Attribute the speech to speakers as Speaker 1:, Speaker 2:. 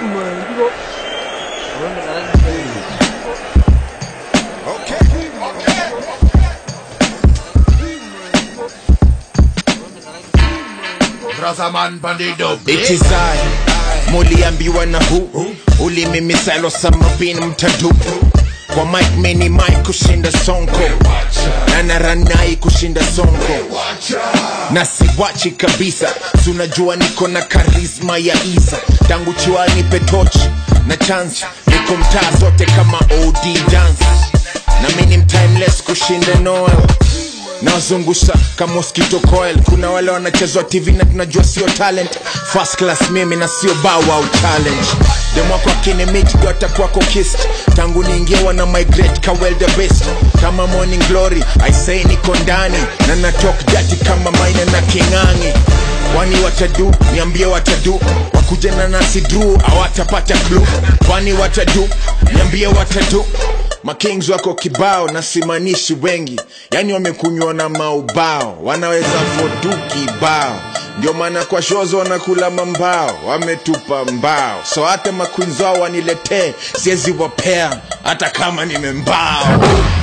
Speaker 1: Brother man bandido
Speaker 2: It is I muliambiwa na hu ulimimisalo samabin mtadu kwa mike meni mike kushinda sonko na naranai kushinda sonko na siwachi kabisa tunajua niko na karisma ya isa tangu chiwani petochi na chance niko mtaa zote kama od dance na mini mtimeless kushinda noel nawazungusha kama mosquito coil kuna wale wanachezwa tv na tunajua sio talent first class mimi na sio bow wow challenge demwako akinimit atakwako kist tangu niingie wana migrate kawel the best kama morning glory i say niko ndani na natok dati kama maina na kingangi kwani watadu niambie watadu wakuja na nasi dru awatapata klu kwani watadu niambie watadu makings wako kibao na simanishi wengi yani wamekunywa na maubao wanaweza fodu kibao ndio maana kwa shozo wanakula mambao wametupa mbao so hata makwinzi wao waniletee siwezi wapea hata kama nimembao